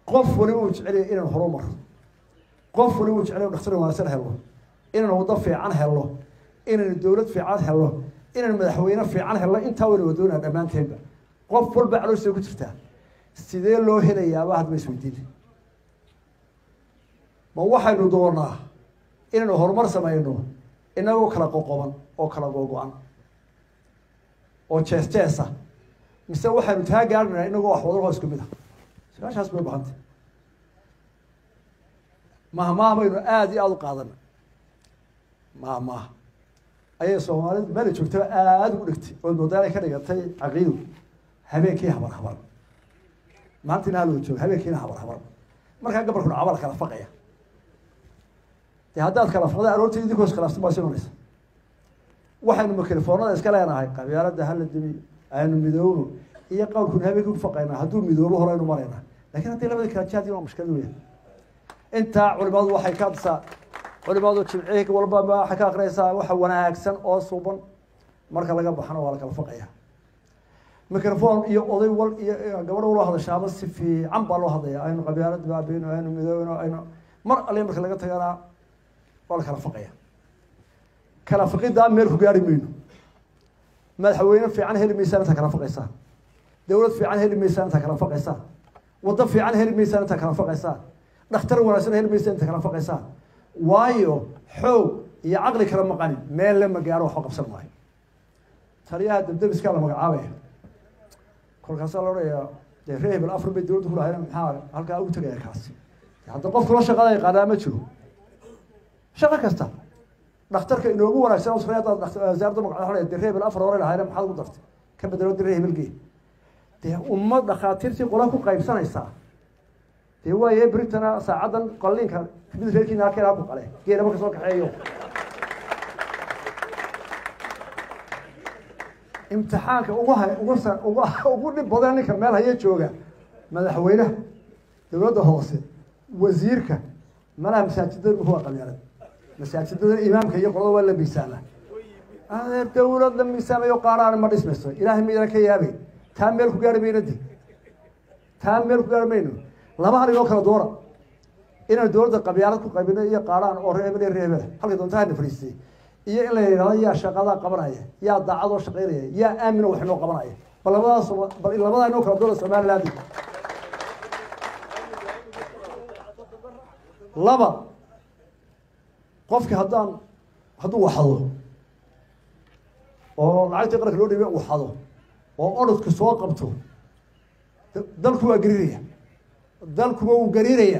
qof waliba uu jecelya inaan horu marno qof waliba uu jecelya dhakhtar wanaagsan helno inaan waddo fiican helno inaynu dowlad fiican helno inaynu madaxweyne fiican helno intaa wayna wadoonaa dhammaanteenba qof walba calooshay ku jirtaa sidee loo helayaaba hadba isweydiina ma waxaynu doonaa inaynu horumar samayno inagoo kala qoqoban oo kala googo-an oo jees jeesa mise waxaynu taa gaarnaynaa inagoo wax wadaloo isku mid ah su-aashaas bay bahanta mahmaah baynu aada iyo aada u qaadana mahmaah ayay soomaalidu meela joogtaba aada ugu dhegtay oo moodaalay ka dhigatay caqiidu habeenkii habar habar maalintiina haloo jooga habeenkiina habar habar markaa gabarkuna cabal kala faqaya dee haddaad kala faqda aroortii idinkoo iskhilaafsan baa sinonaysa waxaynu mikrofoonada iska leenahay qabyaalada hala dimi aynu midoobno iyo qowlkuna habeenkii ku faqaynaa hadduu midoobo horeynu maraynaa lakin haddii labadii kala jaadi waa mushkilad weya intaa culimadu waxay ka hadsaa culimadu jimcihii walba waxay ka akrinaysaa waxa wanaagsan oo suuban marka laga baxana waa la kala faqaya microphone iyo oday wal iyo gabadho loo hadashaaba si fiican baa loo hadlaya aynu qabyaalada baabeyno aynu midoobno aynu mar alle marka laga tagana waa la kala faqaya kala faqidaa meel ku gaari mayno madaxweyne fiican heli maysaan intaa kala faqaysaan dowlad fiican heli maysaan intaa kala faqaysaan waddo fiican heli maysaan intaa kala faqaysaan dhakhtar wanaagsan heli maysaan intaa kala faqaysaan waayo xoog iyo caqli kala maqanin meel lama gaaro waxba qabsan maayo taliyaha dabdabiskaa la magacaabaya kolkaasaa la odhanayaa dee ree hebel afar bay dowladda ku lahayn maxaa halkaa ugu tegaya kaasi hadda qof kula shaqada yaqaanaa ma jiro shaqo kasta dhakhtarka inoogu wanaagsan wasaaradda magaca dee ree hebel afar hore lahayn maxaad ugu dartay ka bedelo dee ree hebelgee dee ummad dhakhaatiirtii qola ku qaybsanaysaa dee waaye britana saacaddan qalliinka mid reerkiina halkeena ku qale geelaba ka soo kaxeeyo imtixaanka ugu hay ugu sa ugu ugu dhib badan ninka meel haya jooga madaxweynaha dowladda hoose wasiirka malaha masaajidada waa qabyaalad masaajidada imaamka iyo qolada waa la miisaama adeer dowlad la miisaamayo qaaraan ma dhismayso ilaahay maydana ka yaabay taa meel ku gaari mayno di taa meel ku gaari mayno laba hal inoo kala doora inaan dowladda qabyaalad ku qaybino iyo qaaraan oo reebel iyo reebel halka doonta hana fadhiistay iyo in la yidhahdo yaa shaqadaa qabanaya yaa daacadoo shaqaynaya yaa aamino wax inoo qabanaya bal labadaas bal labadaa inoo kala doora somaliland laba qofki haddaan hadduu waxado oo lacagtii qaranka loo dhiibay waxado oo orodka soo qabto dalku waa gariiraya dalkuba wuu gariiraya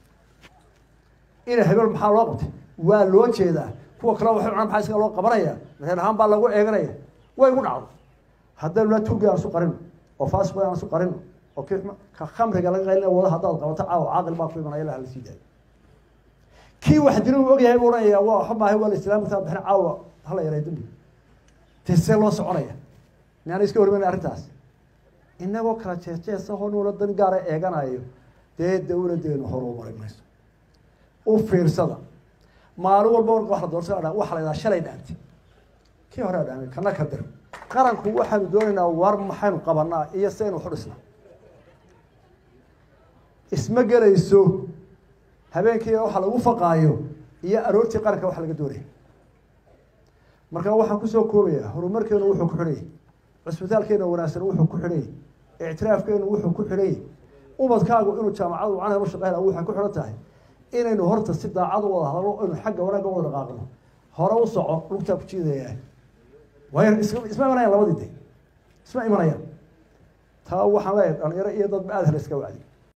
ina hebel maxaa loo qabtay waa loo jeedaa kuwa kale waxay cunaan maxaa isaga loo qabanaya reer ahaan baa lagu eeganaya way igu dhacdo haddaynu la tuugi aan isu qarino oo faasiqo aan isu qarino oo kii ka khamriga laga qaylina wada haddaad qabato caawa caaqil baa ku imanaya ilaha la sii daayo kii wax dina uu ogyahay buu odhanaya waa waxa maahay waa la islaamta bixin caawa hala yaray dambi dee see loo soconaya miyaana iska hormayn arrintaas inagoo kala jeejeesa hoo nuula dan gaara eeganayo dee dowladeenu horu mari mayso u fiirsada maalin walba marka wax la doorsa dha waxa la yidhaha shalay dhaantay kii hore dhaamay kana ka dir qaranku waxaanu doonaynaa war maxaynu qabanaa iyo saynu waxu dhisnaa isma gelayso habeenkii waxa lagu faqaayo iyo aroortii qaranka waxa laga doonaya marka waxaan kusoo koobayaa horumarkeenu wuxuu ku xidhayay cusbitaalkeena wanaagsan wuxuu ku xidhayay ictiraafkeenu wuxuu ku xidhayay ubadkaagu inuu jaamacadu wacan helo shaqeyna waxay ku xidhan tahay inaynu horta si daacad u wada hadlo aynu xagga wanaagga wada dhaqaaqno hore u soco lugtaa ku jiidaya waayo isma isma imanayaan labadii de isma imanayaan taa waxaan leeyahay dhalinyaro iyo dadba aada hala iska wacdi